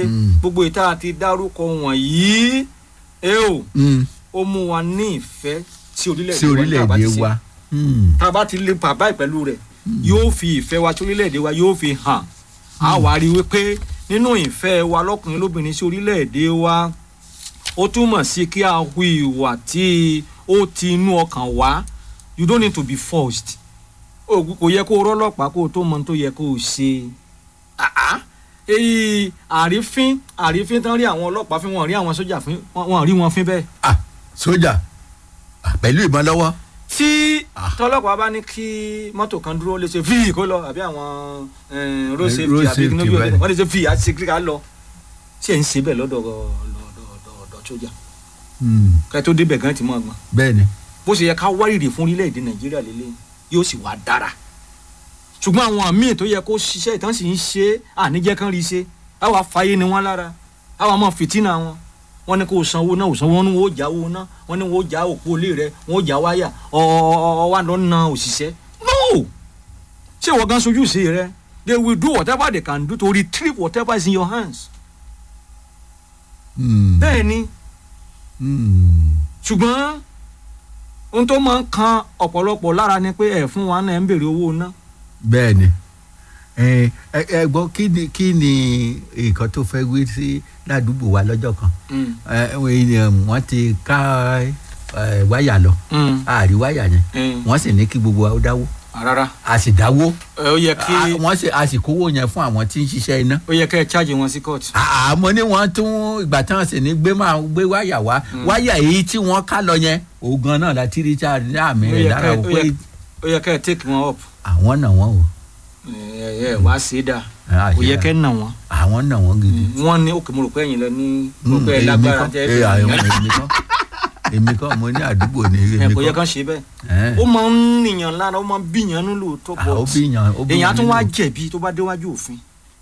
Mm. gbogbo ìta àti dárúkọ wọ̀nyí ẹ o Mm. ó mú wa ní ìfẹ́ sí orílẹ̀-èdè sí wa ní tá a bá ti orílẹ̀-èdè ṣe. wa. Mm. tá a bá ti lè bàbá ìpẹ́lú rẹ̀ yóò fi ìfẹ́ wa sí orílẹ̀-èdè wa yóò fi hàn á wà á rí i wípé nínú ìfẹ́ wa lọ́kùnrin lóbìnrin sí orílẹ̀-èdè wa ó túmọ̀ sí kí a hu ìwà tí ó ti inú ọkàn wá you don't need to be forced o kò yẹ kó o rọ́lọ́pàá kó o tó mọ ohun tó yẹ kó o ṣe Ah, ah. èyí àrífín àrífín tán rí àwọn ọlọ́pàá fín wọn rí àwọn sójà fín wọn wọn rí wọn fín bẹ́ẹ̀ ah sójà ah, pẹ̀lú ìbọn lọ́wọ́. tí Ah. tọlọ́pàá bá ní kí mọ́tò kan dúró lè ṣe fíì kó lọ àbí àwọn eh, road Eh, safety road àbí safety, kíní bí bẹ́ẹ̀. wọ́n lè ṣe fíì àti ṣe ká lọ ṣé ẹ̀ ń ṣe bẹ́ẹ̀ lọ́dọ̀ lọ́dọ̀ ọ̀dọ̀ sójà Mm. ká tó débẹ̀ gan ti mọ̀ ọgbọ́n bẹ́ẹ̀ ni. bó ṣe yẹ ká wárìrì fún orílẹ̀-èdè nàìjíríà lélẹ̀ yóò sì wá dára ṣùgbọ́n àwọn míì tó yẹ kó ṣiṣẹ́ ìtàn sì ń ṣe àníjẹ́ kan rí ṣe àwa fàyè ni wọ́n lára àwa mọ̀ fìtínà wọn wọ́n ní kó o sanwó náà ò sanwó wọn ní wọ́n ó já owó náà wọ́n ní wọ́n ó já òpó ilé rẹ wọ́n ó já wáyà ọ̀ọ́ lọ na òṣìṣẹ́ no ṣé ìwọ gan sojú sí rẹ they will do whatever they can do to retrieve whatever is in your hands Mm. bẹ́ẹ̀ ni Mm. ṣùgbọ́n ohun tó máa ń kan ọ̀pọ̀lọpọ̀ lára ni pé ẹ̀ fún wa náà ń béèrè owó ná. bẹ́ẹ̀ ni ẹ ẹ ẹ gbọ́ kí ni kí ni nǹkan tó fẹ́ wí sí ládùúgbò wa lọ́jọ́ kan ẹ ẹ, wọ́n ti ká ẹ, wáyà lọ àárí wáyà yẹn wọ́n sì ní kí gbogbo wa ó dáwó rárá a sì dáwó ẹ, ó yẹ kí a- wọ́n sì a sì kówó yẹn fún àwọn tí ń ṣiṣẹ́ iná ó yẹ kẹ́ ẹ chájì wọn sí kóòtù. àmọ́ ní wọ́n tún ìgbà tí wọ́n sì ní gbé máa gbé wáyà wá wáyà èyí tí wọ́n ká lọ yẹn ògan náà la tírí tí a ní àmì Ó rẹ̀ yẹ lára ká- o ó pé yẹ- ó yẹ kẹ́ ẹ take wọn up àwọn náà wọ́n o ẹ ẹ wá sí dà Ah, ó yẹ ṣe kẹ́ ẹ nà wọn. àwọn náà wọ́n gidi. wọ́n ní òkè mo rò pé ẹ̀yin lọ ní Mm, gbogbo ẹ̀ èmi lágbára kọ́, tẹ́ eh, ẹ àwọn fi èmi kọ́ èmi kọ́ mo ní àdúgbò ní ẹ èmi kò yẹ kọ́ kán ṣe bẹ́ẹ̀ Eh, ó máa ń nìyàn lára ó máa ń bíyàn nílò tó ah, ó pọ̀ bí yan ó bí èèyàn á yan tún wá nínú. jẹ̀bi tó bá déwájú òfin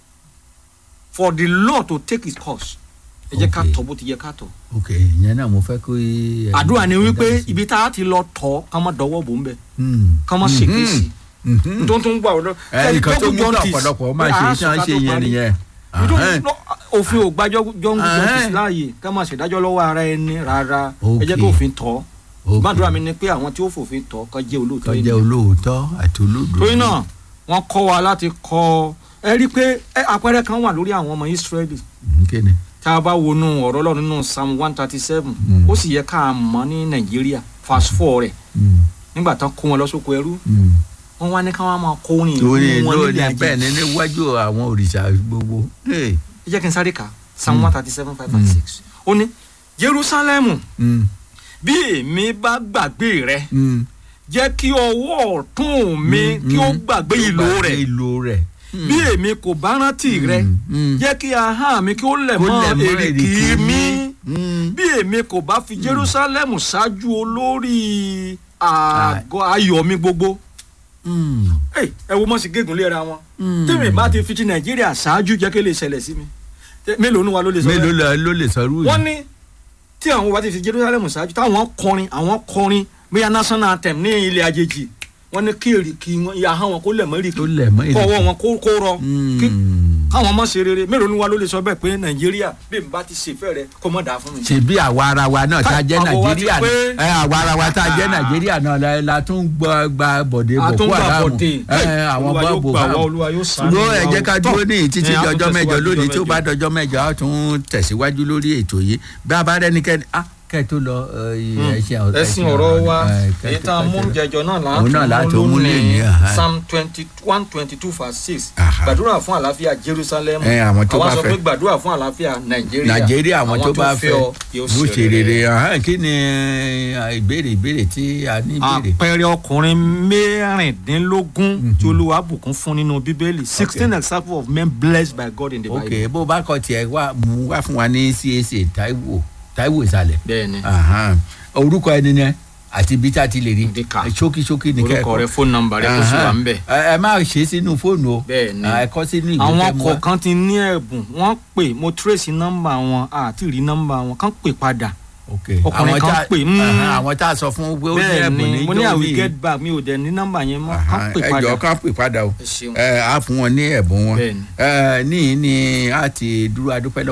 for the law to take its course ẹ jẹ́ ká Okay. tọ́ bó ti yẹ ká tọ́ ok ìyẹn náà mo fẹ́ kó. eh, àdúrà ni wípé dáhùn sí. ibi tá a ti lọ tọ́ ká má dọwọ́ bò ń bẹ̀ Hmm. ká má ṣègbè sí Mhm. tó tún gbà wọ́n ẹ nǹkan tó mú kí ọ̀pọ̀lọpọ̀ máa ṣe iṣẹ́ ṣe yẹn nìyẹn. Ahẹ́n. òfin ò gbàjọ́ jọ́ngù Ahẹ́n. justice láàyè ká máa ṣèdájọ́ lọ́wọ́ ara ẹni rárá ẹ jẹ́ Okay. kí òfin tọ́ Ok. gbàdúrà mi ni pé àwọn tí ó fòfin tọ́ kó jẹ́ olóòótọ́ tó jẹ́ ènìyàn. olóòótọ́ àti olódodo. torí náà wọ́n kọ́ wa láti kọ́ ẹ rí i pé ẹ, àpẹẹrẹ kan wà lórí àwọn ọmọ Ísírẹ́lì Mhm, kí ni. tá a bá wọnú ọ̀rọ̀ Ọlọ́run nínú Psalm one thirty seven Mm. ó sì yẹ ká mọ̀ ní Nàìjíríà verse four rẹ̀ Hmm. nígbà tán kó wọn lọ sóko ẹrú Hmm. wọ́n wá ní ká wọ́n máa kó orin ìlú lórí wọn lórí nílé bẹ́ẹ̀ ni ajé níwájú àwọn òrìṣà gbogbo. Hey. ẹ jẹ́ kí n sáré kà Psalm Mm. one thirty seven five and Mm. six ó ní Jerúsálẹ́mù Hmm. bí èmi bá gbàgbé rẹ Hmm. jẹ́ kí ọwọ́ ọ̀tún mi kí ó gbàgbé ìlò rẹ̀ ìlò rẹ̀. bí èmi kò bá rántí rẹ Hmm. jẹ́ kí ahọ́n mi kí ó lẹ̀ Kó mọ́ lẹ̀ mọ́ èrìkì èrìkì mi Hmm. bí èmi kò bá fi Jerúsálẹ́mù ṣáájú olórí àgọ́ ayọ̀ mi gbogbo Hmm. ẹ ẹ wo mọ̀ sí gégùn léra wọn Hmm. tèmi bá ti fi ti Nàìjíríà ṣáájú jẹ́ kí lè ṣẹlẹ̀ sí mi Tẹ- mélòó nu wa ló lè sọ mélòó bẹ́ẹ̀ la- ló lè sọrú wọ́n yìí. ní tí àwọn bá ti fi Jerúsálẹ́mù ṣáájú táwọn kọrin àwọn kọrin bóyá national anthem ní ilẹ̀ àjèjì wọ́n ní kí èrìkì wọn ìyá ahọ́n wọn kó lẹ̀ mọ́ èrìkì tó lẹ̀ mọ́ kọ́ ọwọ́ wọn kó kó rọ kí Hmm. káwọn ọmọ ṣe rere mélòó ni wa ló lè sọ bẹ́ẹ̀ pé nàìjíríà bí n bá ti ṣe fẹ́ rẹ kó mọ̀ dáa fún mi. ṣebí àwa ara wa náà tá a jẹ́ Àwọ̀ wa ti nàìjíríà pé- ẹ àwa ara wa tá a jẹ́ nàìjíríà náà la- la tún gba gba bọ̀dé a tún boko gbà haram bọ̀dé ẹ àwọn olúwa yóò boko gbà wá haram olúwa yóò sànú ló wa ẹ jẹ́ o. ká dúró ní títí Ẹ, di a tún ọjọ́ mẹ́jọ tẹ̀síwájú lónìí ọjọ́ tí ó bá dọjọ́ mẹ́jọ á tún tẹ̀síwájú lórí ètò yìí bí a bá rẹ́nikẹ́ni ah kẹ́ ẹ tó lọ ẹ, ẹṣin ọ̀rọ̀- ẹ̀sìn ọ̀rọ̀ wa ẹ, kẹ́ ẹ èyí tó- tá a kẹ́ ẹ mú tó lọ. jẹjọ náà Òun náà láti láti mú mú lé ní, lónìí aha. psalm twenty one twenty two verse six Aha. gbàdúrà fún àlàáfíà jerusalem Ẹ, àwọn tó bá sọ fẹ́. pé gbàdúrà fún àlàáfíà nàìjíríà nàìjíríà àwọn tó bá fẹ́ ọ yóò ṣe rere ahán, kí ni eh, ìbéèrè ìbéèrè tí a ní ìbéèrè. àpẹẹrẹ ọkùnrin mẹ́rìndínlógún tí olúwa bùkún fún nínú bíbélì sixteen examples of men blessed by God in the ok bible. bó bá kọ tiẹ̀ wá mú wá fún wa ní cac taiwo taiwo ìsàlẹ̀ bẹ́ẹ̀ni Ahán. orúkọ ẹni yẹn àti ibi tá a ti lè rí Ndika. ṣókíṣókí ní orúkọ kẹ́kọ̀ọ́ rẹ fóònù nọ́mbà rẹ kó sì wà ń bẹ̀. ẹ ẹ má ṣe sínú fóònù o Bẹ́ẹ̀ni. ẹ kọ sínú ìwé àwọn tẹ́ mú wá. kọ̀ọ̀kan ti ní ẹ̀bùn wọ́n pè mo trace nọ́mbà wọn àti rí nọ́mbà wọn kàn pè padà. ok ọkùnrin àwọn kan tá- pè, mm. Ahán, àwọn tá a sọ fún pé ó ní ẹ̀bùn bẹ́ẹ̀ni ní mo ní I will jóní. get back mi ò dẹ̀ ní nọ́mbà yẹn mọ́ kàn Ahán, pè ẹ padà. jọ̀ọ́ kàn pè padà o ẹ ṣeun. ẹ á fún wọn ní ẹ̀bùn wọn Bẹ́ẹ̀ni. ẹ ní ní a ti dúró adúpẹ́ lọ́wọ́